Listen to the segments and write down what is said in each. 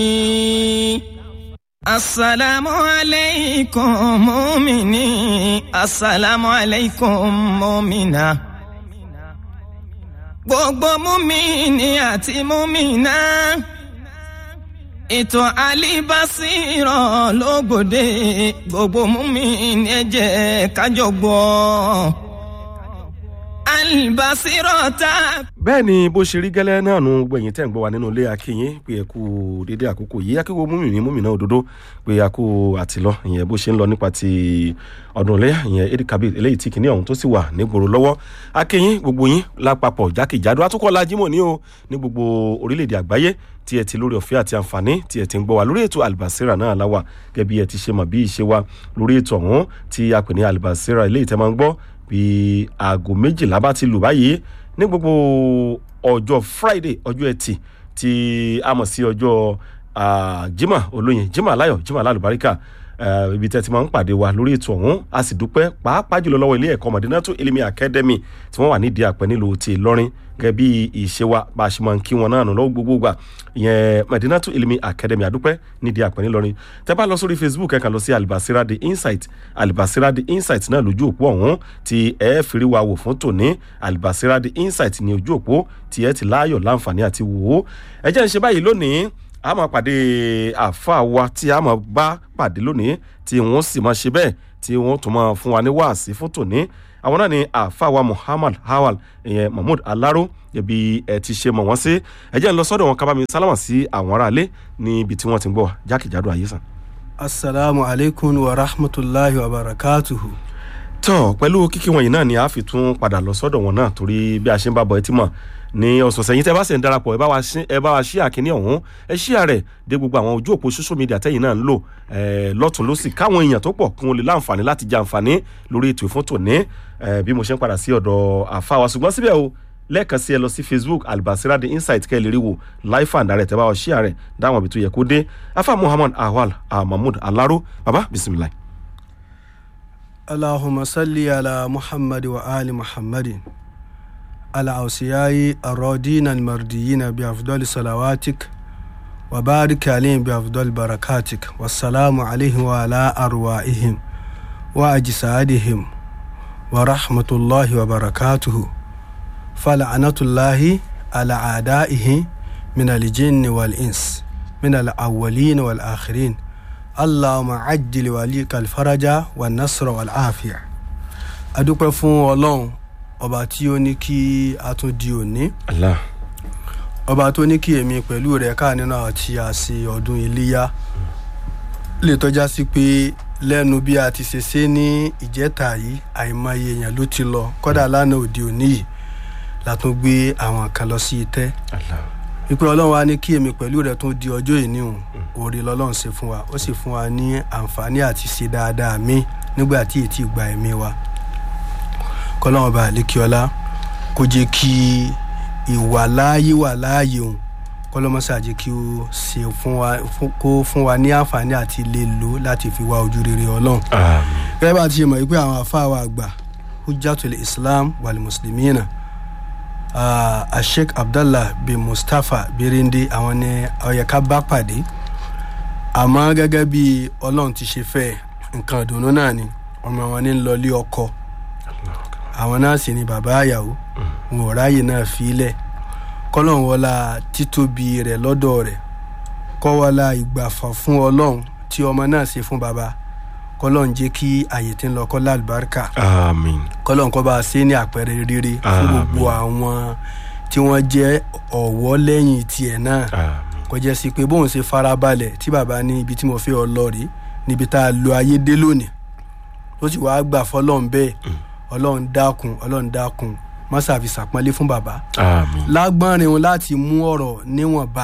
Assalamu alaikum mumini, assalamu alaikum mumina. Gbogbo mumini àti mumina. Ètò àlìbásírọ̀ lógbòde gbogbo mumini ẹ jẹ́ kájọ gbọ́. Àlìbásírọ̀ tá a bẹ́ẹ̀ ni bó ṣe rí gẹ́lẹ́ náà nu gbogbo ẹ̀yin tẹ́ ń gbọ́ wa nínú ilé akínyìn pé ẹ kú dédé àkókò yìí akíkó múmìnì múmìnà òdodo pé a kú àtìlọ ìyẹn bó ṣe ń lọ nípa ti ọdún ilé ìyẹn Eid Kabir eléyìí tí kìíní ọ̀hún tó sì wà nígboro lọ́wọ́ akínyìn gbogbo yín lápapọ̀ jákèjádò atukọ̀ lajimọ̀ ní o ní gbogbo orílẹ̀-èdè àgbáyé tí ẹ ti lórí ọ̀fẹ́ àti àǹfààní tí ẹ ti ń gbọ́ wa lórí ètò Albasira náà láwà gẹ́gẹ́ bí ẹ ti ṣe mọ̀ bí ìṣe wa lórí ètò ọ̀hún tí a pè ní Albasira eléyìí tẹ́ máa ń gbọ́ bí aago méjìlá bá ti lù báyìí ní gbogbo ọjọ́ friday ọjọ́ ẹtì tí a mọ̀ sí ọjọ́ jimá olóyin jimá aláyọ̀ jimá alálùbáríkà ibi tẹ́ ti máa ń pàdé wa lórí ètò ọ̀hún a sì dúpẹ́ pàápàá jùlọ lọ́wọ́ ilé ẹ̀kọ́ Madinatu Elimi Academy tí wọ́n wà nídìí àpẹ́ nílùú ti Ìlọrin gẹ́gẹ́ bí ìṣe wa bá a ṣe máa ń kí wọn náà nù lọ́wọ́ gbogbo gbà ìyẹn Madinatu Elimi Academy àdúpẹ́ nídìí àpẹ́ nílọrin tẹ́ bá lọ sórí Facebook ẹ kàn lọ sí Albasira the Insight Albasira the Insight náà lójú òpó ọ̀hún tí ẹ fi rí wa wò fún tòní Albasira the Insight ní ojú òpó tí ẹ ti láàyò láǹfààní àti wò ó ẹ jẹ́ ń ṣe báyìí lónìí a máa pàdé àfa wa tí a máa bá pàdé lónìí tí wọ́n sì máa ṣe bẹ́ẹ̀ tí wọ́n tún máa fún wa ní wáàsí fún tòní àwọn náà ni àfa wa Muhammad Awal ìyẹn Mahmood Alaro ẹbí ẹ ti ṣe mọ̀ wọ́n sí ẹ jẹ́ ń lọ sọ́dọ̀ wọn kábàámi sálámà sí àwọn aráalé níbi tí wọ́n ti ń gbọ́ jákèjádò ayé sàn. asalaamu alaykum wa rahmatulahi wa barakatuhu. tọ́ pẹ̀lú kíkí wọ̀nyí náà ni a fi tún padà lọ sọ́dọ̀ wọn náà torí bí a ṣe ń bá bọ̀ ẹ ti mọ̀ ní ọ̀sọ̀ọ̀sẹ̀ yìí tẹ́ bá sì ń darapọ̀ ẹ bá wa ṣí àkíní ọ̀hún ẹ ṣí àrẹ̀ dé gbogbo àwọn ojú òpó social media tẹ́yìn náà ń lò lọ́tún lọ́sì káwọn èèyàn tó pọ̀ kí wọ́n lè láǹfààní láti jẹ àǹfààní lórí ètò ìfún tòní bí mo ṣe ń padà sí ọ̀dọ̀ àfa wa ṣùgbọ́n síbẹ̀ o lẹ́ẹ̀kan sí ẹ lọ sí Facebook Albasira the Insight kẹ́ ẹ lè rí wò live and direct ẹ bá wa ṣí àrẹ̀ dáwọn ibi tó yẹ kó dé afa Muhammad Awal Mahmood Alaro baba bisimilayi. Allahumma salli ala Muhammad wa ali Muhammadin. الأوصياء الرادين المرديين بأفضل صلواتك وبارك عليهم بأفضل بركاتك والسلام عليهم وعلى أرواحهم وأجسادهم ورحمة الله وبركاته فلعنة الله على أعدائه من الجن والإنس من الأولين والآخرين اللهم عجل وليك الفرج والنصر والعافية أدوك فون الله ọba tí ó ní kí a tún di òní Allah ọba tó ní kí èmi pẹ̀lú rẹ̀ ká nínú àti àṣe ọdún iléyá lè tọ́já sí pé lẹ́nu bí a ti ṣe ṣe ní ìjẹ́ta yìí àìmọye èèyàn ló ti lọ kọ́dà lánàá òde òní yìí la tún gbé àwọn kan lọ sí itẹ́ Allah wípé ọlọ́run wa ní kí èmi pẹ̀lú rẹ̀ tún di ọjọ́ ìní òun oore lọ́lọ́run ṣe fún wa ó sì fún wa ní àǹfààní àti ṣe dáadáa mi nígbà tí ètí gba ẹ̀mí wa kọlọ́wọ́n bá àlékiọlá kó jẹ́ kí ìwà láàyè wà láàyè òun kọlọ́mọ́sá jẹ́ kí ó ṣe fún wa kó fún wa ní àǹfààní àti lè lò láti fi wá ojú rere ọlọ́run. àmín gẹ́gẹ́ bá a ti ṣe mọ̀ wípé àwọn afáà wa àgbà hujjatul islam wal muslimina uh, sheikh abdallah bin mustapha birinde àwọn ni ó yẹ ká bá pàdé àmọ́ gẹ́gẹ́ bí ọlọ́run ti ṣe fẹ́ nǹkan ìdùnnú náà ni ọmọ wọn ní lọ lé ọkọ àwọn náà sì ni bàbá àyàwó wọn ò ráàyè náà fílẹ̀ kọ́lọ́n wọlá títóbi rẹ̀ lọ́dọ̀ rẹ̀ kọ́ wọlá ìgbàfà fún ọlọ́run tí ọmọ náà ṣe fún bàbá kọ́lọ́n jẹ́ kí àyè tí ń lọ kọ́lá àlùbáríkà àmín kọ́lọ́n kọ́ bá a ṣe ní àpẹẹrẹ rere fún gbogbo àwọn tí wọ́n jẹ́ ọ̀wọ́ lẹ́yìn tiẹ̀ náà àmín kó jẹ́ sí pé bóun ṣe farabalẹ̀ tí bàbá ní ibi tí mo fẹ́ ọ lọ rí níbi tá a lo ayé dé lónìí ó sì wáá gbà fọlọ́run bẹ́ẹ̀ ọlọ́run dákun ọlọ́run dákun má ṣàfi ṣàpọ́nlé fún bàbá àmín lágbọ́nrin òun láti mú ọ̀rọ̀ níwọ̀nba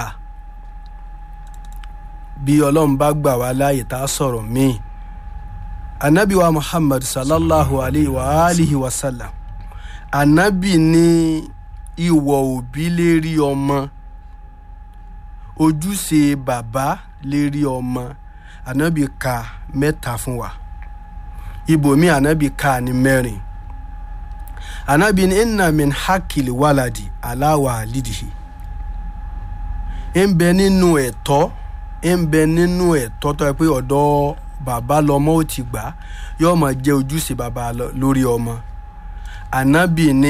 bí ọlọ́run bá gbà wá láàyè tá a sọ̀rọ̀ míì anabi wa muhammad sallallahu alayhi wa alihi wa sallam anabi ní ìwọ̀ òbí lérí ọmọ ojúṣe bàbá lérí ọmọ anabi ka mẹ́ta fún wa ibòmí anabi ka ní mẹ́rin anabi ní inna min hakili waladi ala walidihi ń bẹ nínú ẹ̀tọ́ ń bẹ nínú ẹ̀tọ́ tó yẹ pé ọ̀dọ́ bàbá lọmọ ò ti gbà yóò máa jẹ́ ojúṣe bàbá lórí ọmọ ànábì ní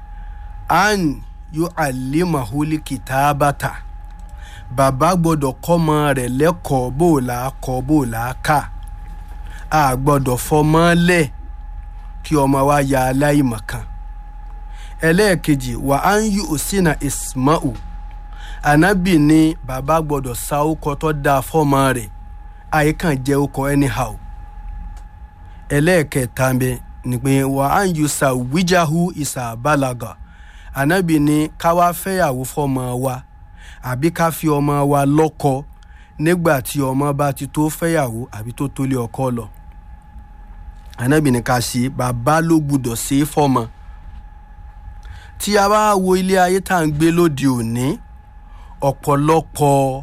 an yóò àlèmàhólì kìtàbàtà bàbá gbọ́dọ̀ kọ́mọ rẹ̀ lẹ́kọ̀ọ́ bó o là á kọ́ bó o là á kà á gbọ́dọ̀ fọmọ lẹ̀ kí ọmọ wa ya aláìmọ̀kan ẹlẹ́ẹ̀kejì wà á ń yí òsínà ismau ànábì ní bàbá gbọ́dọ̀ sa ọkọ tó dáa fọ́mọ rẹ̀ àyíkàn jẹ́ ọkọ anyhow ẹlẹ́ẹ̀kẹta bẹ ni pé wà á ń yí sa wíjáhu ìsàbálàgà ànábì ní ká wá fẹ́yàwó fọ́mọ wa àbí ká fi ọmọ wa lọ́kọ nígbà tí ọmọ bá ti tó fẹ́yàwó àbí tó tó lé ọkọ lọ ànábì ní ká ṣe bàbá ló gbúdọ̀ ṣe é fọ́mọ tí a bá wo ilé ayé tá à ń gbé lóde òní ọ̀pọ̀lọpọ̀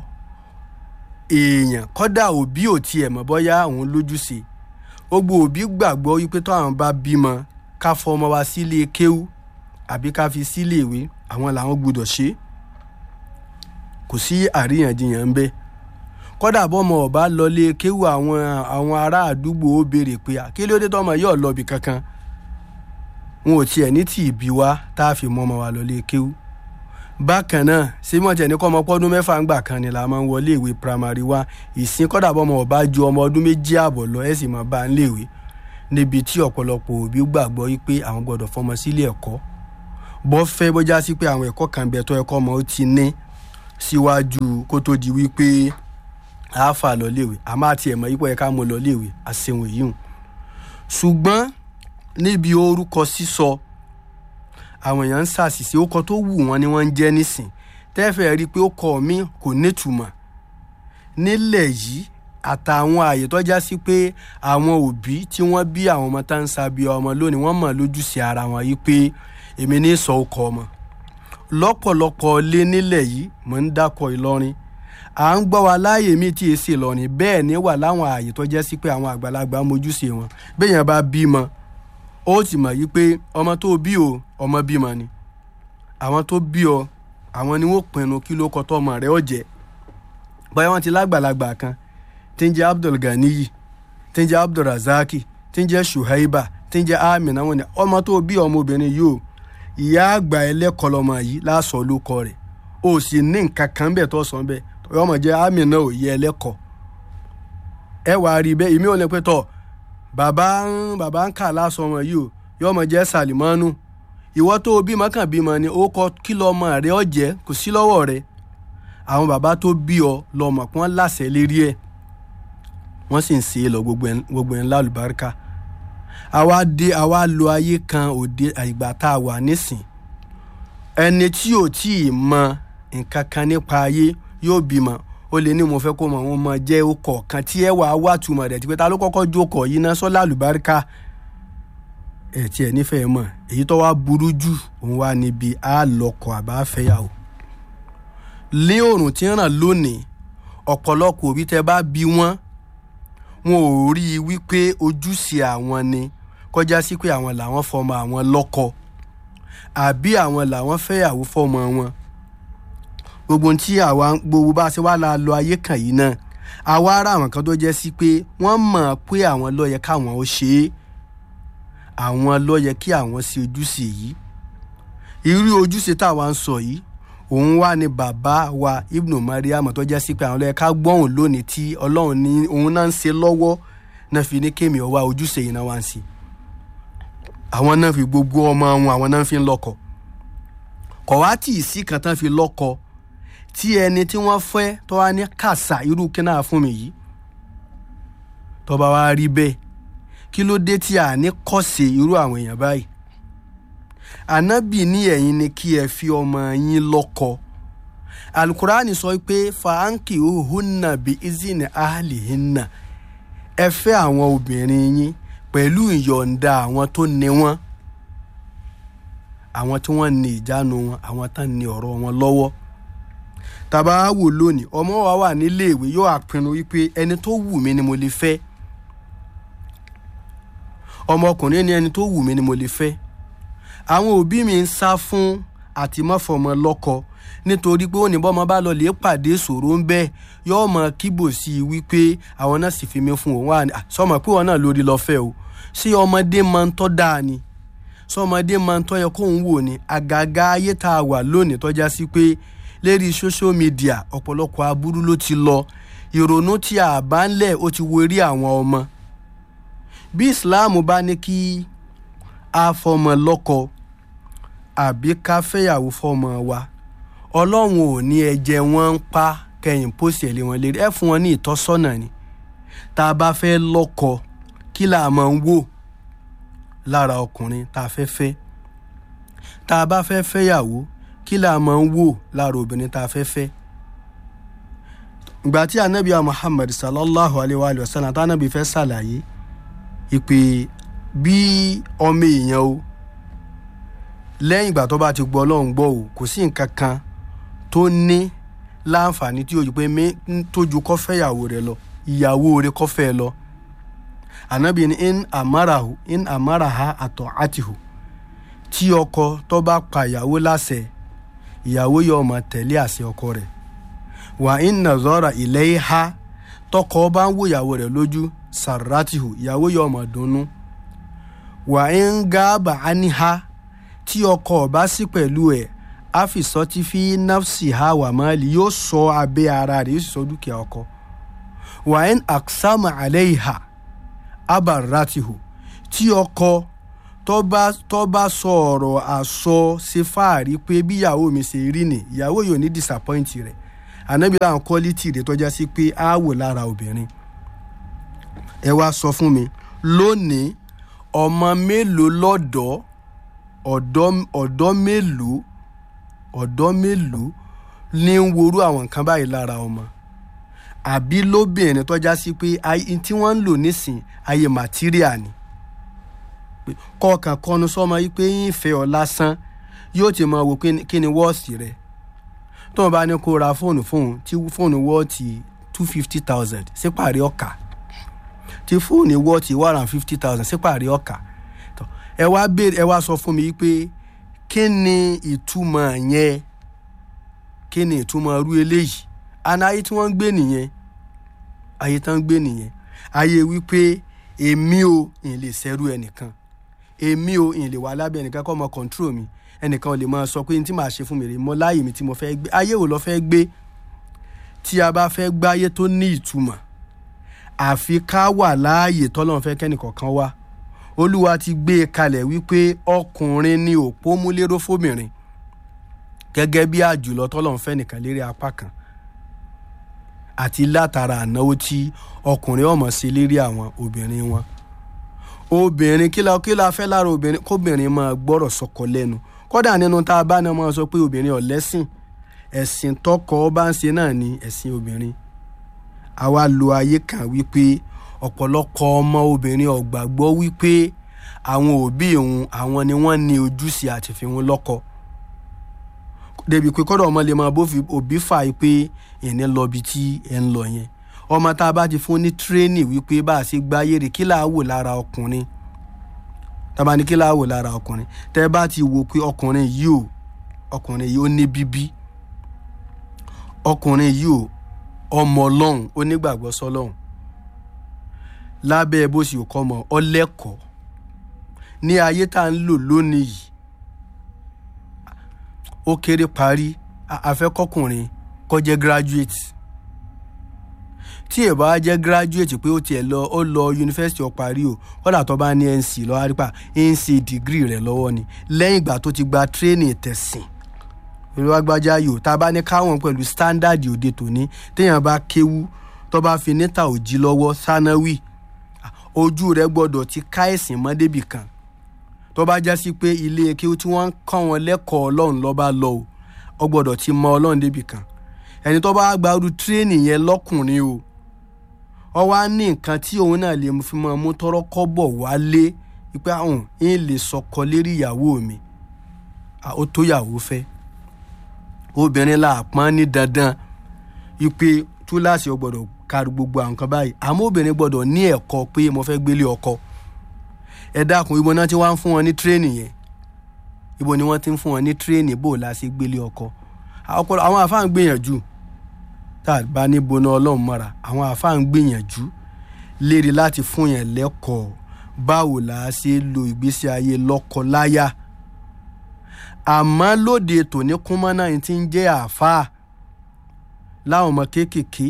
èèyàn kọ́dà òbí ò tiẹ̀ mọ̀ bọ́yá àwọn lójúṣe gbogbo òbí gbàgbọ́ wípé tó àwọn bá bímọ ká fọmọ wa sílé kéwú àbí ká fi sílé ìwé àwọn làwọn gbúdọ̀ ṣe kò sí àríyànjiyàn ń bẹ kọ́dà bọ́mọ ọba lọlé kéwú àwọn àwọn ará àdúgbò ó béèrè pé kí ló dé tọ́mọ yóò lọ bì kankan wọn ò tiẹ̀ ní tì í bí wá tá a fi mọ́ ọmọ wa lọlé kéwú bákan náà símọ́ tiẹ̀ ní kọ́ ọmọ pọ́dún mẹ́fà ń gbà kan ni la máa ń wọlé ìwé primary wa ìsìn kọ́dà bọ́mọ ọba ju ọmọ ọdún méjì ààbọ̀ lọ ẹ̀ sì máa bá ń léèwé níbi tí ọ̀pọ̀lọpọ̀ òbí gbàgbọ́ wípé àwọn gbọ́dọ̀ fọmọ sílé ẹ̀kọ́ bọ́ fẹ́ bójá sí pé àwọn ẹ̀kọ́ kan bẹ̀ tó ẹ̀kọ́ ọmọ ó ti ní síwájú kó tó di wípé àáfà lọ léèwé àmọ́ àti ẹ̀mọ́ yípo ẹ̀ka mo lọ léèwé àṣewọ̀n yìí ṣùgbọ́n níbi orúkọ sísọ àwọn èèyàn ń ṣàṣìṣe ó kọ tó wù wọ́n ni wọ́n ń jẹ́ nísìn tẹ́fẹ̀ẹ́ rí i pé ó kọ mí kò nítumọ̀ nílẹ̀ yìí àtàwọn ààyè tó já sí pé àwọn òbí tí wọ́n bí àwọn ọmọ tá ń sabi ọmọ lónìí wọ́n mọ̀ lójúṣe ara wọn yìí pé èmi ní sọ ọkọ ọmọ lọ́pọ̀lọpọ̀ lé nílẹ̀ yìí mò ń dákọ̀ Ìlọrin à ń gbọ́ wa láàyè mi tí èsì Ìlọrin bẹ́ẹ̀ ni wà láwọn ààyè tó jẹ́ sí pé àwọn àgbàlagbà mójúṣe wọn béèyàn bá bímọ ó ti mọ̀ yí pé ọmọ tó bí o ọmọ bímọ ni àwọn tó bí ọ àwọn ni wọ́n pinnu kí ló kọ tọmọ rẹ̀ ó jẹ́ bóyá wọ́n ti lágbàlagbà kan tí ń jẹ́ Abdul Ganiyi tí ń jẹ́ Abdul Razaki tí ń jẹ́ Shuaiba tí ń jẹ́ Amina wọn ni ọmọ tó bí ọmọbìnrin yìí o ìyá àgbà ẹlẹ́kọ̀ọ́ lọmọ yìí láṣọ ló kọ rẹ̀ o sì ní nǹkan kan bẹ́ẹ̀ tó sọ bẹ́ẹ̀ ọmọ jẹ́ Amina ò yẹ ẹlẹ́kọ̀ọ́ ẹ wàá rí bẹ́ẹ̀ ìmí ò lè pẹ́ tọ̀ bàbá ń bàbá ń kà lásọ ọmọ yìí o yọ ọmọ jẹ́ Salimanu ìwọ tó o bímọ kàn bímọ ni ó kọ kí lọmọ rẹ ọ jẹ kò sí lọ́wọ́ rẹ àwọn bàbá tó bí ọ lọmọ pé wọ́n láṣẹ lérí ẹ̀ wọ́n sì ń ṣe é lọ gbogbo ẹ̀ ńlá olùbáríkà àwa dé àwa lo ayé kan òde àìgbà tá a wà nísìn ẹni tí ò tí ì mọ nǹkan kan nípa ayé yóò bímọ ó lè ní mo fẹ́ kó mọ àwọn ọmọ jẹ́ ọkọ̀ kan tí ẹ wàá wà túmọ̀ rẹ̀ tí pé ta ló kọ́kọ́ jókòó yìí ná sọ́lá àlùbáríkà ẹ̀ tí ẹ̀ nífẹ̀ẹ́ mọ̀ èyí tó wá burú jù òun wá níbi á lọ́kọ̀ àbá fẹ́yàwó lé òrùn tí ń ràn lónìí ọ̀pọ̀lọpọ̀ òbí tẹ bá bí wọ́n wọn ò rí i wípé ojúṣe àwọn ni kọjá sí pé àwọn làwọn fọmọ àwọn lọ́kọ àbí àwọn làwọn fẹ́yàwó fọmọ wọn gbogbo tí àwa gbogbo bá a ṣe wá la lọ ayé kan yìí náà àwa ará àwọn kan tó jẹ́ sí pé wọ́n mọ̀ pé àwọn ló yẹ káwọn ó ṣe é àwọn ló yẹ kí àwọn ṣe ojúṣe yìí irú ojúṣe táwa ń sọ yìí òun wà ní bàbá wa ibnu mariam tó jẹ́ sí pé àwọn ló yẹ ká gbọ́hùn lónìí tí ọlọ́run ní òun náà ń ṣe lọ́wọ́ náà fi ní kémi ọwá ojúṣe yìí náà wá ń ṣe àwọn náà fi gbogbo ọmọ wọn àwọn náà fi ń lọ́kọ kọ̀ wá tì í sí kan tán fi lọ́kọ tí ẹni tí wọ́n fẹ́ tó wá ní kàṣà irú kí náà fún mi yìí tó bá wá rí bẹ́ẹ̀ kí ló dé tí a ní kọ́sẹ̀ irú àwọn èèyàn báyìí ànábì ní ẹ̀yin ni kí ẹ fi ọmọ yín lọ́kọ alukurani sọ pé fàáǹkì òhunà bí izini ahlihinna ẹ fẹ́ àwọn obìnrin yín pẹ̀lú ìyọ̀ǹda àwọn tó ní wọn àwọn tí wọ́n ní ìjánu wọn àwọn tán ní ọ̀rọ̀ wọn lọ́wọ́ tàbá wò lónìí ọmọ wa wà níléèwé yóò àpinnu wípé ẹni tó wù mí ni mo lè fẹ́ ọmọkùnrin ní ẹni tó wù mí ni mo lè fẹ́ àwọn òbí mi ń sá fún àtìmọ́fọmọ lọ́kọ nítorí pé ó ní bọ́mọ bá lọ lè pàdé ìṣòro ń bẹ́ẹ̀ yóò mọ kíbò sí i wípé àwọn náà sì fi mí fún òun wà ní sọmọ pé wọn náà lórí lọ́fẹ̀ẹ́ o ṣé ọmọdé máa ń tọ́ dáa ni sọmọdé máa ń tọ́ yẹ kóun wò ní àgàgà ayé tá a wà lónìí tọ́já sí pé lérí social media ọ̀pọ̀lọpọ̀ aburú ló ti lọ ìrònú tí a bá ń lẹ̀ ó ti wo eré àwọn ọmọ bí Islam bá ní kí a fọmọ lọ́kọ àbí ká fẹ́yàwó fọmọ wa ọlọ́run ò ní ẹ̀jẹ̀ wọn ń pa kẹyìn pósì ẹ̀ lé wọn lérí ẹ fún wọn ní ìtọ́sọ́nà ni tá a bá fẹ́ lọ́kọ kí là máa ń wò lára ọkùnrin tá a fẹ́ fẹ́ tá a bá fẹ́ fẹ́yàwó kí là máa ń wò lára obìnrin tá a fẹ́ fẹ́ ìgbà tí anabi muhammad sallallahu alayhi wa sallam tá anabi fẹ́ ṣàlàyé ìpè bí ọmọ èèyàn o lẹ́yìn ìgbà tó bá ti gbọ́ ọlọ́run gbọ́ o kò sí nǹkan kan tó ní láǹfààní tí ojú pé tójú kọ́ fẹ́yàwó rẹ̀ lọ ìyàwó rẹ̀ kọ́ fẹ́ lọ anabi ni in amarahu in amaraha àtọ̀ àtìhù tí ọkọ tó bá pa ìyàwó láṣẹ ìyàwó yóò máa tẹ̀lé àṣẹ ọkọ rẹ̀ wà ń nàzọ́ra ilẹ̀ ha tọkọ bá ń wo ìyàwó rẹ̀ lójú sàrátìhù ìyàwó yóò máa dunnú wà ń gáàbà áníhá tí ọkọ bá sí pẹ̀lú ẹ̀ àfìsọ́tí fi nafsi ha wà máàlì yóò sọ abẹ́ ara rẹ̀ yóò sì sọ dúkìá ọkọ wà ń àksámà àlẹ́ ìhà abaratihu tí ọkọ tó bá sọ ọ̀rọ̀ àsọ ṣe fáàrí pé bí ìyàwó mi ṣe rí ni ìyàwó yóò ní disappoint rẹ̀ ànábi láwọn quality rẹ̀ tọ́já sí pé á wò lára obìnrin ẹ wá sọ fún mi lónìí ọmọ mélòó lọ́dọ̀ ọ̀dọ́ mélòó ọ̀dọ́ mélòó ní ń worú àwọn nǹkan báyìí lára ọmọ àbí lóbìnrin tọ́já sí pé tí wọ́n ń lò nísìn ayé màtíríà ni kọ̀ọ̀kan kọnu sọ́mọ yìí pé yín fẹ́ ọ lásán yóò ti máa wò kí ni wọ́ọ̀sì rẹ̀ tó wọn bá ní kó ra fóònù fóònù tí fóònù wọ́ọ̀tì two fifty thousand sípàrí ọ̀kà tí fóònù wọ́ọ̀tì one hundred fifty thousand sípàrí ọ̀kà ẹ wá béèrè ẹ wá sọ fún mi pé kí ni ìtumọ̀ yẹn kí ni ìtumọ̀ irú eléyìí àná ayé tí wọ́n ń gbé nìyẹn ayé tán ń gbé nìyẹn ayé wípé èmi ò ìn lè ṣẹ́rú ẹnìkan èmi ò ìn lè wà lábẹ́ ẹnìkan kọ́ mọ control mi ẹnìkan ò lè máa sọ pé ní tí màá ṣe fún mi rè mọ láàyè mi tí mo fẹ́ gbé ayé wo lọ fẹ́ gbé tí a bá fẹ́ gbáyé tó ní ìtumọ̀ àfi ká wà láàyè tọ́lọ́run fẹ́ kẹ́nìkọ̀ọ̀kan wá olúwa ti gbé e kalẹ̀ wípé ọkùnrin ni òpó múléró fóbìnrin gẹ́gẹ́ bí àjùlọ tọ́lọ́run fẹ́ nìkan lérí apá kan àti látara ànáwó tí ọkùnrin ọmọ sí lérí àwọn obìnrin wọn obìnrin kí la kí la fẹ́ lára obìnrin kóbìnrin máa gbọ́rọ̀ sọkọ lẹ́nu kódà nínú tá a bá náà máa sọ pé obìnrin ọ̀lẹ́sìn ẹ̀sìn tọkọ bá ń ṣe náà ni ẹ̀sìn obìnrin àwa lo ayé kan wípé ọ̀pọ̀lọpọ̀ ọmọ obìnrin ọ̀gbàgbọ́ wípé àwọn òbí òun àwọn ni wọ́n ní ojúṣe àti fi wọn lọ́kọ débi pé kọ́dọ̀ ọmọ lè máa bófin òbí fà á pé ìní lọ bí tí ẹ ń lọ yẹn ọmọ tá a bá ti fún ní tírénì wípé bá a ṣe gbáyé rè kí là á wò lára ọkùnrin tábà ní kí là á wò lára ọkùnrin tẹ́ bá ti wò pé ọkùnrin yìí ò ọkùnrin yìí ó ní bíbí ọkùnrin yìí ò ọmọ ọlọ́run onígbàgbọ́ sọlọ́run lábẹ́ bó sì kọ́ mọ ọlẹ́kọ̀ọ́ ní ayé tá à ń lò lónìí yìí ó kéré parí afẹ́kọ́kùnrin kó jẹ́ graduate tí ẹ bá jẹ́ graduate pé ó tiẹ̀ lọ ó lọ yunifásitì ó parí o kódà tó bá ní nc lọ́wọ́ àrípa nc degree rẹ̀ lọ́wọ́ ni lẹ́yìn ìgbà tó ti gba training tẹ̀sìn olùwàgbájá yòó tá a bá ní káwọn pẹ̀lú standard òde tòní téèyàn bá kéwú tó bá fi níta òjì lọ́wọ́ sánáwì ojú rẹ̀ gbọ́dọ̀ ti ká ẹ̀sìn mọ́ débì kan tó bá já sí pé ilé kéwú tí wọ́n ń kọ́ wọn lẹ́kọ̀ọ́ ọlọ́run lọ́ba lọ o ọ gbọ́dọ̀ ti mọ ọlọ́run débì kan ẹni tó bá gba irú tírénì yẹn lọ́kùnrin o ọ wá ní nǹkan tí òun náà lè fi máa mú tọrọ kọ́bọ̀ wálé wípé àwọn ń lè sọkọ lérí ìyàwó mi ó tó yàwó fẹ́ obìnrin la pọ́n ní dandan wípé túláàsì ọ gbọ́dọ̀ kárí gbogbo àwọn kan báyìí àmọ́ obìnrin gbọ́dọ̀ ní ẹ̀kọ́ pé mo fẹ́ gbélé ọkọ ẹ dákun ibo náà tí wọ́n ń fún wọn ní tírénì yẹn ibo ni wọ́n ti ń fún wọn ní tírénì bò la ṣe gbélé ọkọ ọpọlọ àwọn àfáà ń gbìyànjú tá a bá ní boná ọlọ́run mọ́ra àwọn àfáà ń gbìyànjú lérí láti fún yẹn lẹ́kọ̀ọ́ báwo là á ṣe lo ìgbésí ayé lọ́kọ-láyà àmọ́ lóde tòní kúnmọ́ náà ti ń jẹ́ àáfàá láwọn ọmọ kéékèèké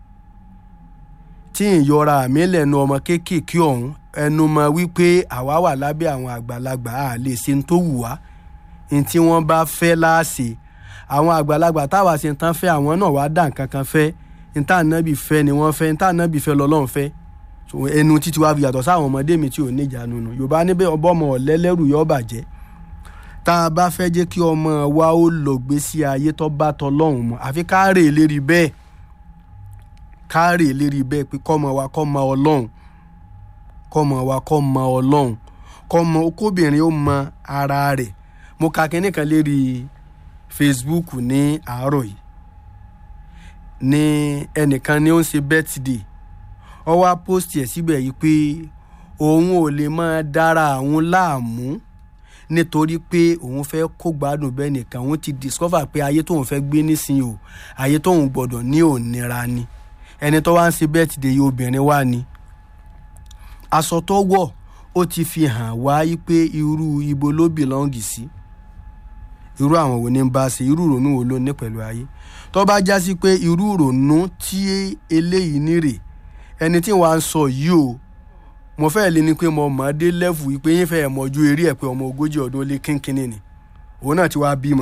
tí ń yọra àmì lẹ́nu ọmọ kéékèèké ọ̀hún ẹnu mọ wípé àwa wà lábẹ́ àwọn àgbàlagbà a lè ṣe ń tó wù wá ní tí wọ́n bá fẹ́ láàṣẹ àwọn àgbàlagbà táwa ṣe ń tán fẹ́ àwọn náà wá dà nǹkan kan fẹ́ ní tá ànábì fẹ́ ni wọ́n fẹ́ ní tá ànábì fẹ́ lọ́lọ́run fẹ́ ẹnu títí wá fi yàtọ̀ sáwọn ọmọdé mi tí ò ní ìjà nínú yorùbá níbẹ̀ ọbọ̀mọ ọ̀lẹ́lẹ́rù yọ bàjẹ́ tá a bá fẹ́ jẹ́ kí ọmọ wa ó lọ gbésí ayé tó bá tọ́ lọ́hùn mọ́ àfi ká rè lérí bẹ́ẹ̀ ká rè lérí bẹ́ẹ̀ pé kọ́mọ wa kọ́ mọ ọlọ́run kọ́mọ wa kọ́ mọ ọlọ́run kọ́mọ kóbìnrin ó mọ ara rẹ̀ mo ka kinní kan lérí facebook ní àárọ̀ yìí ní ẹnìkan ni ó ń ṣe birthday ó wá post ẹ̀ síbẹ̀ yìí pé òun ò lè máa dára àwọn láàmú nítorí pé òun fẹ́ kó gbádùn bẹ́ẹ̀ nìkan òun ti discover pé ayé tóun fẹ́ gbé nísìnyí o ayé tóun gbọ́dọ̀ ní òníra ni ẹni tó wá ń ṣe birthday yìí obìnrin wá ni aṣọ tó wọ̀ ó ti fi hàn wá pé irú ibo ló bìlọ́ǹgì sí irú àwọn wo ni ń bá ṣe irú ìrònú wo ló ní pẹ̀lú ayé tó bá já sí pé irú ìrònú tí eléyìí ní rè ẹni tí wàá ń sọ yìí o mo fẹ́ lé ní pé mo mọ̀ ọ́ dé lẹ́fù wípé yín fẹ́ mọ̀jú eré ẹ̀ pé ọmọ ogójì ọdún ó lé kínkínní ni òun náà ti wá bímọ.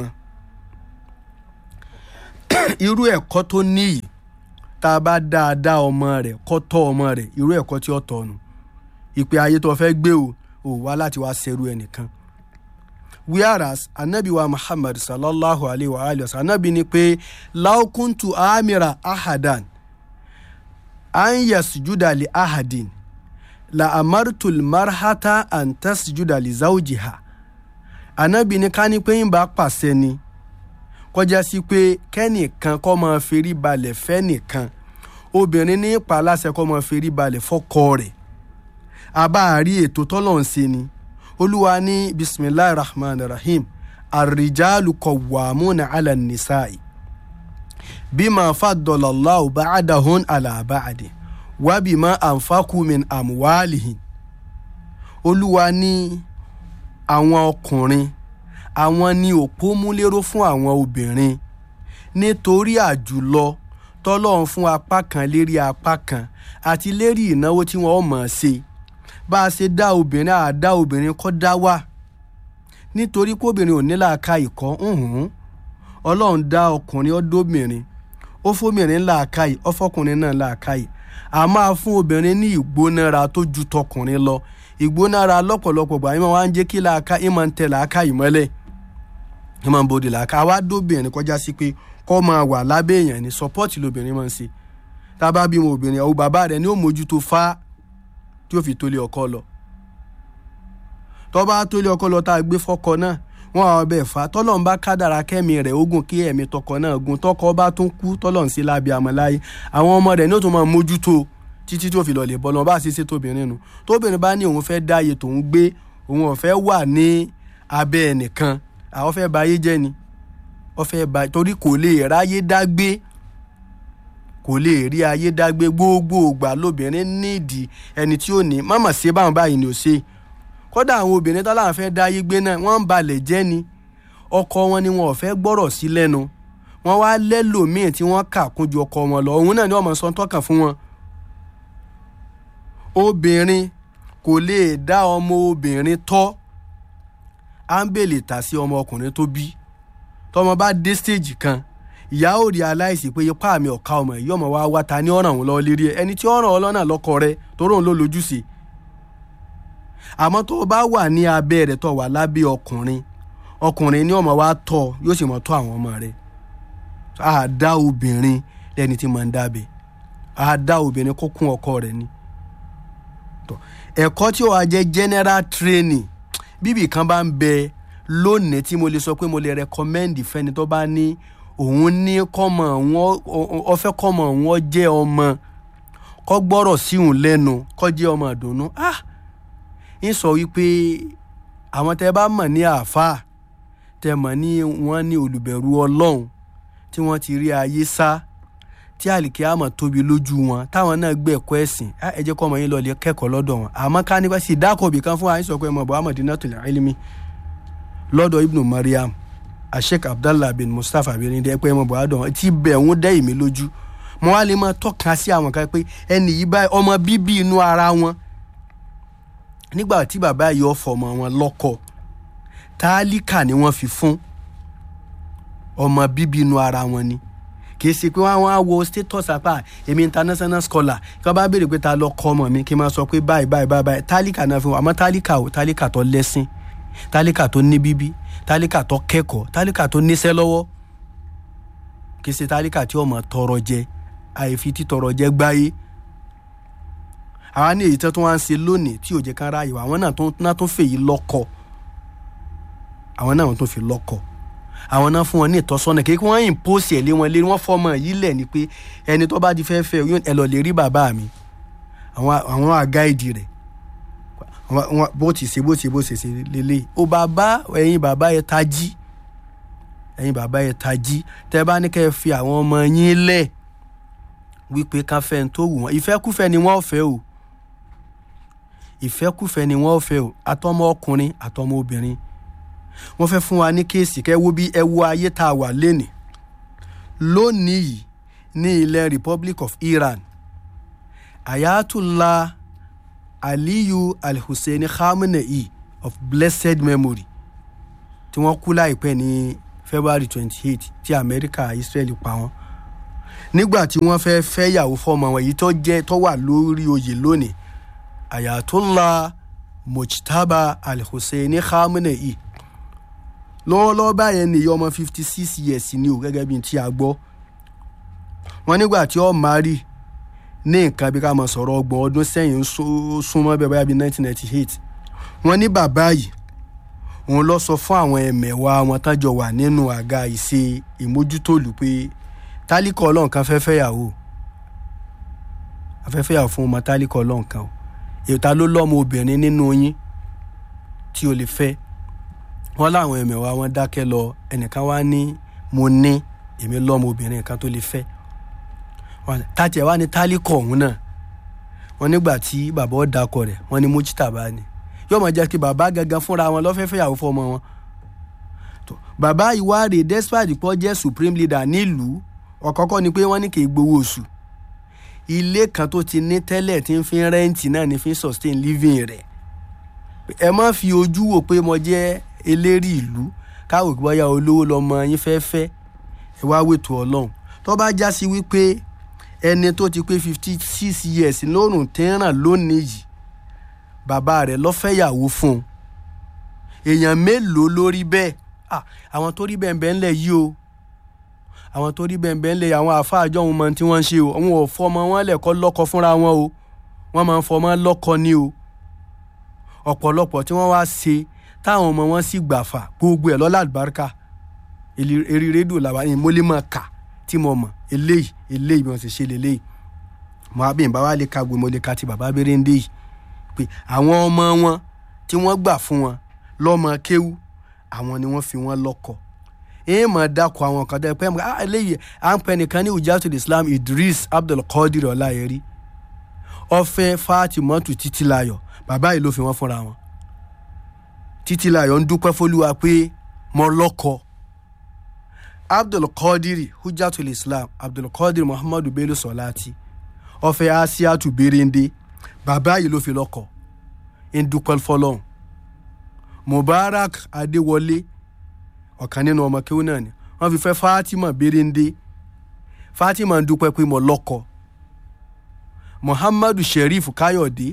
irú ẹ̀kọ́ tó níyì tá a bá dáadáa ọmọ rẹ̀ kọ́ tọ́ ọmọ rẹ̀ irú ẹ̀kọ́ tí ó tọ́ nù ìpè ayé tó fẹ́ gbé o ò wá láti wá ṣerú ẹnìkan. whereas anabi wa muhammad sallallahu alayhi wa alayhi wa sallam anabi ni pé laukuntu amira ahadan an yasjuda li ahadin la amartul marhata an tasjuda li zawjiha anabi ní ká ní pé ń bá pàṣẹ ni kọjá sí pé kẹ́nìkan kọ́ máa ferí balẹ̀ fẹ́nìkan obìnrin ní ipa aláṣẹ kọ́ máa ferí balẹ̀ fọ́kọ rẹ̀ abáàrí ètò tọ́lọ̀ ń ṣe ni olúwa ní bisimilahi rahman rahim arijalu kọ̀wámúna ala nisai bima fadọlallahu ba'adahun ala ba'adi wábìmọ́ ànfàkùmìn àmúwálìhìn olúwa ní àwọn ọkùnrin àwọn ní òpómúléró fún àwọn obìnrin nítorí àjùlọ tọ́lọ́run fún apá kan lérí apá kan àti lérí ìnáwó tí wọ́n mọ̀ ọ́n ṣe bá a ṣe dá obìnrin àá dá obìnrin kọ́ dá wà nítorí pé obìnrin ò ní làákà ìkọ́ ọlọ́run dá ọkùnrin ọdọ́bìnrin ó fóbìnrin làákàyè ó fọkùnrin náà làákàyè a máa fún obìnrin ní ìgbónára tó ju tọkùnrin lọ ìgbónára lọ́pọ̀lọpọ̀ gbà ìmọ̀ wa ń jẹ́ kí làákà ìmọ̀ ń tẹ làákàyè mọ́lẹ̀ ìmọ̀ ń bòde làákà àwa dóbìnrin kọjá sí pé kọ́ máa wà lábẹ́ èèyàn ní sọ́pọ́ọ̀tì lobìnrin máa ń ṣe tá a bá bímọ obìnrin àwọn bàbá rẹ̀ ní ó mójútó fá tí ó fi tólé ọkọ lọ tọ́ bá tólé ọkọ lọ tá a gbé fọ́kọ náà wọn àwọn ọbẹ̀ fà tọ́lọ́n bá kádàrá kẹ́mi rẹ̀ ogun kí ẹ̀mí tọkọ náà gun tọkọ bá tún kú tọ́lọ́n sí lábẹ́ àmọ́láyé àwọn ọmọ rẹ̀ ní ó tún máa mójútó títí tó fi lọ lè bọ́lọ́ bá a ṣe ṣe tóbìnrin nu tóbìnrin bá ní òun fẹ́ dá iye tòun gbé òun ò fẹ́ wà ní abẹ́ ẹnìkan àwọn fẹ́ ba ayé jẹ́ ni wọ́n fẹ́ ba torí kò lè ráyé dágbé kò lè rí ayé dágbé gbogbo ògbà lóbìnrin nídìí ẹni tí ó ní mọ̀mọ̀ ṣe báwọn báyìí ni ò ṣe kódà àwọn obìnrin tó láwọn fẹ́ dá ayé gbé náà wọ́n ń balẹ̀ jẹ́ ni ọkọ wọn ni wọn ò fẹ́ gbọ́rọ̀ sí lẹ́nu wọ́n wá lẹ́lòmíì tí wọ́n kà kún ju ọkọ wọn lọ òun náà ni wọ́n mọ̀ sọ tọ́kàn fún wọn. obìnrin kò lè dá ọmọ obìnrin tọ́ áńbèlè tà sí ọmọ ọkùnrin tó bí tọmọ bá dé stage kan ìyá ò rí aláìsí pé ipá mi ọ̀ka ọmọ yìí ọmọ wa wá ta ní ọ̀ràn òun lọ lérí ẹ ẹni tí ọ̀ràn ọlọ́nà lọ́kọ rẹ torí òun ló lójúṣe àmọ́ tó o bá wà ní abẹ́ rẹ̀ tó wà lábẹ́ ọkùnrin ọkùnrin ní ọmọ wa tọ́ yóò sì mọ̀ tọ́ àwọn ọmọ rẹ̀ a dá obìnrin lẹ́ni tí máa ń dábẹ́ a dá obìnrin kó kún ọkọ rẹ̀ ni ẹ̀kọ́ tí ó wà jẹ́ general training bíbí kan bá ń bẹ lónìí tí mo lè sọ pé mo lè recommend fẹ́ni tó bá ní òun ní kọ́mọ òun ọ̀fẹ́ kọ́mọ òun jẹ́ ọmọ kọ́ gbọ́rọ̀ síhùn lẹ́nu kọ́ jẹ́ ọmọ ìdùnnú ah ń sọ wípé àwọn tẹ bá mọ̀ ní àáfàá tẹ mọ̀ ní wọ́n ní olùbẹ̀rù ọlọ́run tí wọ́n ti rí ayé sá tí àlìkí àmọ̀ tóbi lójú wọn táwọn náà gbé ẹ̀kọ́ ẹ̀sìn á ẹ jẹ́ kọ́ ọmọ yín lọ lè kẹ́kọ̀ọ́ lọ́dọ̀ wọn àmọ́ ká nípa sí ìdákọ̀ọ́bì kan fún wa àyíṣọ́ pé mọ̀bọ́ Madinatul Ilmi lọ́dọ̀ Ibnu Maryam Sheikh Abdallah bin Mustapha bin ndé pé mọ̀bọ́ àdọ̀ wọn ti bẹ̀ wọ́n dẹ́ ìmí lójú mo wá lè máa tọ́ka sí àwọn kan pé ẹnì yìí báyìí ọmọ bíbí inú ara wọn nígbà tí bàbá yìí ọ̀fọ̀ ọmọ wọn lọ́kọ tálíkà ni wọ́n fi fún ọmọ bíbí inú ara wọn ni kì í ṣe pé wọ́n á wo status apá èmi international scholar kí wọ́n bá béèrè pé ta lọ kọ́ ọmọ mi kí n máa sọ pé báyìí báyìí báyìí báyìí tálíkà náà fi wọ́n àmọ́ tálíkà ò tálíkà tó lẹ́sìn tálíkà tó ní bíbí tálíkà tó kẹ́kọ̀ọ́ tálíkà tó níṣẹ́ lọ́wọ́ kì í ṣe tálíkà tí ọmọ tọrọ jẹ àìfi títọrọ jẹ gbáyé àwa ní èyí tó tún wá ń ṣe lónìí tí ò jẹ́ ká ráàyè wá àwọn náà tó náà tó fèyí lọ́kọ àwọn náà tó fi lọ́kọ àwọn náà fún wọn ní ìtọ́sọ́nà kí wọ́n impose ẹ̀ lé wọn lé wọ́n fọmọ yìí lẹ̀ ni pé ẹni tó bá di fẹ́ fẹ́ yóò ẹ lọ lè rí bàbá mi àwọn àwọn àgáìdì rẹ̀ bó ti ṣe bó ti ṣe bó ṣe ṣe lélẹ̀ o bàbá ẹ̀yin bàbá yẹn tají ẹ̀yin bàbá yẹn tají tẹ́ bá ní kẹ́ ẹ fi àwọn ọmọ yín lẹ̀ wípé ká fẹ́ ń tó wù wọ́n ìfẹ́kúfẹ́ ni wọ́n fẹ́ o ìfẹ́kúfẹ́ ni wọ́n fẹ́ o àtọmọ ọkùnrin àtọmọ obìnrin wọ́n fẹ́ fún wa ní kéèsì kẹ́ wo bí ẹ wo ayé tá a wà lénìí lónìí yìí ní ilẹ̀ Republic of Iran Ayatollah Aliyu Al-Hussein Khamenei of blessed memory tí wọ́n kú láìpẹ́ ní February twenty eight tí Amẹ́ríkà Israel pa wọ́n nígbà tí wọ́n fẹ́ fẹ́ yàwó fọ́mọ wọn èyí tó jẹ́ tó wà lórí oyè lónìí Ayatollah Mojtaba Al-Hussein Khamenei lọ́wọ́lọ́wọ́ báyẹn nìyí ọmọ fifty six years ni o gẹ́gẹ́ bí ti a gbọ́ wọ́n nígbà tí ó mari ní nǹkan bí ká máa sọ̀rọ̀ ọgbọ̀n ọdún sẹ́yìn súnmọ́ bẹ́ẹ̀ báyà bí nineteen ninety eight wọ́n ní bàbá yìí òun lọ sọ fún àwọn ẹ̀mẹ̀wá wọn tájọ wà nínú àga ìṣe ìmójútòlù pé tálíkọ̀ ọlọ́run kan fẹ́ fẹ́yàwó afẹ́fẹ́ yàwó fún ọmọ tálíkọ̀ ọlọ́run kan o èta ló lọ́mọ obìnrin nínú yín tí o lè fẹ́ wọ́n láwọn ẹ̀mẹ̀wá wọn dákẹ́ lọ ẹnìkan wá ní mo ní èmi lọ́mọ obìnrin kan tó lè fẹ́ tàtí ẹ̀ wá ní tálíkọ̀ ọ̀hún náà wọ́n nígbà tí bàbá ọ̀dàkọ̀ rẹ̀ wọ́n ní mójútàbá ni yóò mọ̀ jẹ́ kí bàbá gangan fúnra wọn lọ́fẹ́fẹ́ yàwó fọmọ wọn bàbá ìwádìí despite pọ́ jẹ́ supreme leader nílùú ọ̀kọ́kọ́ ni pé wọ́n ní kì í gbowó oṣù ilé kan tó ti ní tẹ́lẹ̀ tí ń fi rẹ́ǹtì náà ní fi sustain living rẹ̀ ẹ má fi ojú wò pé mo jẹ́ eléri ìlú káwò bóyá olówó lọmọ yín fẹ́ fẹ́ ẹ wá wètò ọlọ́run tó bá já sí wípé ẹni tó ti pé fifty six years lórùn tẹ́ràn lónìí yìí bàbá rẹ̀ lọ́fẹ̀yàwó fún un èèyàn mélòó ló rí bẹ́ẹ̀ àwọn tó rí bẹ́ẹ̀ bẹ́ẹ̀ ńlẹ̀ yìí o àwọn tó rí bẹ́ẹ̀ bẹ́ẹ̀ ńlẹ̀ àwọn àfáàjọ òun mọ tí wọ́n ń ṣe o àwọn ò fọmọ wọn lẹ̀kọ́ lọ́kọ fúnra wọn o wọ́n máa ń fọmọ lọ́kọ ni o ọ̀pọ̀lọpọ̀ tí wọ́n wá ṣe táwọn ọmọ wọn sì gbàfà gbogbo ẹ̀ lọ́lá àlùbáríkà eré rédíò làwọn yìí mo lè máa kà tí mo mọ̀ eléyìí eléyìí bí wọ́n ṣe ṣe lélẹ́yìí mo á bí n bá wá lè ka gbé mo lè ka ti bàbá béréndé yìí pé àwọn ọmọ wọn tí wọ́n gbà fún wọn lọ́mọ kéwú àwọn ni wọ́n fi wọ́n lọ́kọ èèyàn máa dákọ̀ àwọn kan tẹ́ pẹ́ ah eléyìí à ń pẹ́ nìkan ní Hujatul Islam Idris Abdulkadir Ọláyẹrí ọfẹ Fatimatu Títílayọ̀ bàbá yìí ló fi wọ́n fúnra wọn Títílayọ̀ ń dúpẹ́ fólúwa pé mo lọ́kọ Abdulkadir Hujatul Islam Abdulkadir Muhammadu Bello Sọláti ọfẹ Asiatu Berende bàbá yìí ló fi lọ́kọ ń dúpẹ́ fọlọ́hún Mubarak Adéwọlé ọ̀kan nínú ọmọ kéwú náà ni wọ́n fi fẹ́ Fatima Berende Fatima ń dúpẹ́ pé mo lọ́kọ Muhammadu Sheriff Káyọ̀dé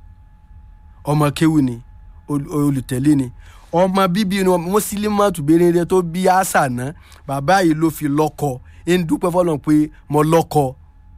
ọmọ kéwú ni olùtẹ̀lé ni ọmọ bíbí ni Muslimatu Berende tó bí àṣà náà bàbá yìí ló fi lọ́kọ ń dúpẹ́ fọlọ́hún pé mo lọ́kọ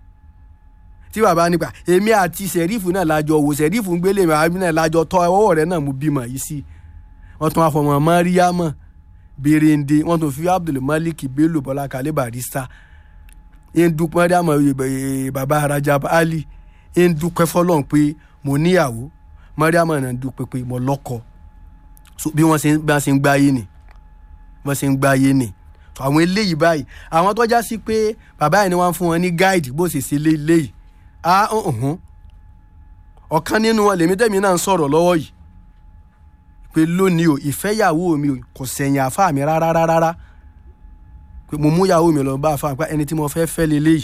tí bàbá nípa èmi àti sẹ̀rífù náà lájọ wò sẹ̀rífù ń gbélé mi àbí náà lájọ tọ́ ọwọ́ rẹ̀ náà mú bímọ yìí sí wọ́n tún afọmọ Mariama Berende wọ́n tún fi Abdulmalik Bello Bọ́lá Kalẹ̀ Barrister ń dúpẹ́ Mariama bàbá Rajab Ali ń dúpẹ́ fọlọ́n pé mo níyàwó Mariama náà dúpẹ́ pé mo lọ́kọ bí wọ́n ṣe ń gbáyé ni wọ́n ṣe ń gbáyé ni àwọn eléyìí báyìí àwọn tó já sí pé bàbá yìí ni wọ́n fún wọn ní gáìdì bó ṣe ṣe lé léyìí á ọ̀hún ọ̀kan nínú wọn lèmi tẹ̀mí náà ń sọ̀rọ̀ lọ́wọ́ yìí pé lónìí o ìfẹ́yàwó mi o kò sẹ̀yìn àfa mi rárá rárá rárá pé mo mú yàwó mi lọ bá àfa pé ẹni tí mo fẹ́ fẹ́ leléyìí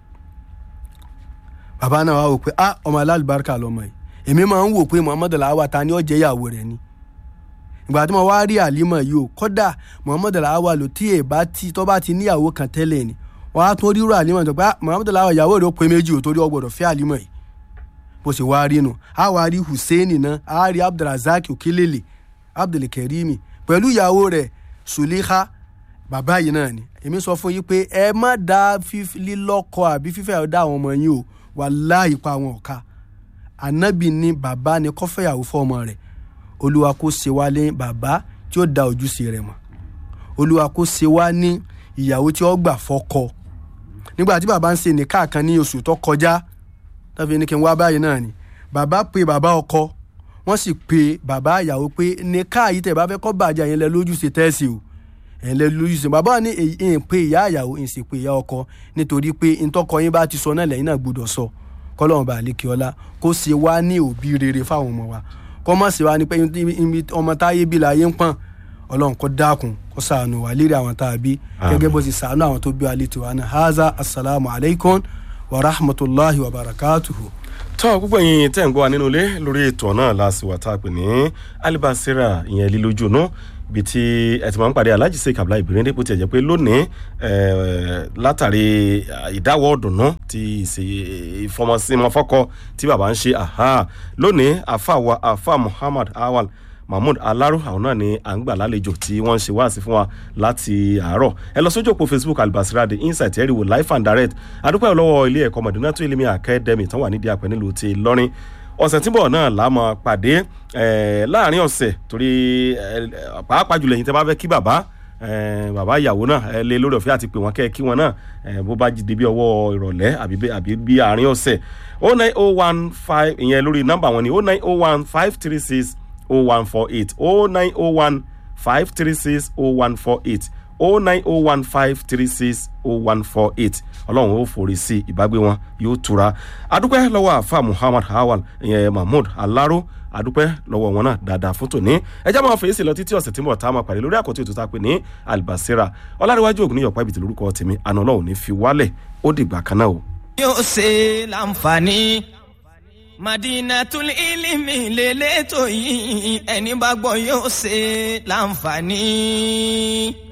bàbá náà wá wò pé ah ọmọ alálùbáríkà lọmọ yìí èmi máa ń wò pé muhammed alawa ta ni ó jẹ́ ìyàwó rẹ̀ ni ìgbà tí mo wá rí àlímọ̀ yìí o kódà muhammed alawa lò tí èbá tí tó bá ti níyàwó kan tẹ́lẹ̀ ni wọ́n á tún rírò àlímọ̀ tó pé ah muhammed alawa ìyàwó rẹ̀ ó pé méjì ò torí ó gbọ́dọ̀ fẹ́ àlímọ̀ yìí bó ṣe wá rí nu a wá rí hussein náà a rí abdulrasaq okelele abdulkarimi pẹ̀lú ìyàwó rẹ̀ suleha bàbá yìí náà ni èmi sọ fún yín pé ẹ má dá lílọ́kọ àbí fífẹ́ ọ̀dá àwọn ọmọ yín o wàláhì pa àwọn ọ̀ka ànábì ni bàbá ni kọ́fẹ́yàwó fọ́ọ̀mọ rẹ̀ olúwa kó ṣe wá ní bàbá tí ó da ojúṣe rẹ̀ mọ̀ olúwa kó ṣe wá ní ìyàwó tí ó gbà fọ́kọ nígbà tí bàbá ń ṣe nìka kan ní oṣù tó kọjá tàbí ní kí n wá báyìí náà ni bàbá pe bàbá ọkọ wọ́n sì pe bàbá ìyàwó pé nìka yìí tẹ̀ bá fẹ́ kọ́ bàjẹ́ yẹn lẹ lójúṣe tẹ́sí o ẹ̀yin lẹ lójúṣe bàbá ní èyí ń pe ìyá ìyàwó ń sì pe ìyá ọkọ nítorí pé ntọ́kọ yín bá ti sọ náà lẹ́yìn náà gbọ́dọ̀ sọ kọ́lọ́run bá lékè ọlá kó ṣe wá ní òbí rere fáwọn ọmọ wa kọ́ mọ̀ sí wa ní pé ọmọ táyé bí láyé ń pọ̀n ọlọ́run kó dákun kó ṣàánú wa lérí àwọn tá a bí gẹ́gẹ́ bó ti ṣàánú àwọn tó bí wa létí wa náà haza asalaamu alaykum wa rahmatulahi wa barakatuhu. tọ́ gbogbo ẹ̀yin tẹ́ ń gbọ́ wa nínú ilé lórí ètò náà láàsìwà tá a pè ní alibasira ìyẹn lílójú náà ibi tí ẹ ti máa ń pàdé alhaji sheik abdullahi ibirinde bó tiẹ̀ jẹ́ pé lónìí látàrí ìdáwọ́ ọ̀dùnnú ti ìfọmọsímọfọ́kọ tí bàbá ń ṣe lónìí afa wa afa muhammad awal mahmood alaro àwọn náà ni à ń gbà lálejò tí wọ́n ń ṣe wáàsí fún wa láti àárọ̀ ẹ lọ sójú òpó facebook albasira the insight ẹ̀rìwò life and direct adúpẹ́ lọ́wọ́ ilé ẹ̀kọ́ mọ̀dúnátó ilé academy tán wà nídìí àpẹ nílùú ti lọ́rin ọ̀sẹ̀ tí ń bọ̀ náà la máa pàdé láàrin ọ̀sẹ̀ torí pàápàá jùlọ ẹ̀yin tẹ́ bá fẹ́ kí bàbá bàbá ìyàwó náà ẹ lé lórí ọ̀fẹ́ àti pé wọ́n kẹ́ kí wọn náà bó bá jí bí ọwọ́ ìrọ̀lẹ́ àbí bí àárín ọ̀sẹ̀ o nine o one five ìyẹn lórí nọ́mbà wọn ni o nine o one five three six o one four eight o nine o one five three six o one four eight o nine o one five three six o one four eight ọlọ́run ó forí sí ìbágbé wọn yóò tura adúpẹ́ lọ́wọ́ àfa muhammad hawal ìyẹn mahmood alaro adúpẹ́ lọ́wọ́ wọn náà dáadáa fún tòní ẹjẹ́ máa fèsì lọ títí ọ̀sẹ̀ tí mo ta máa pàdé lórí àkọ́tún ètò tá a pè ní albasira ọlárẹ̀wájú ògùn níyọ̀pá ibi tí lórúkọ tèmi àná ọlọ́run ní fi wálẹ̀ ó dìgbà kan náà o. yóò ṣe láǹfààní madinatul ilimi lélẹ́tọ̀ yìí ẹni bá gbọ́ yóò ṣe láǹfààní.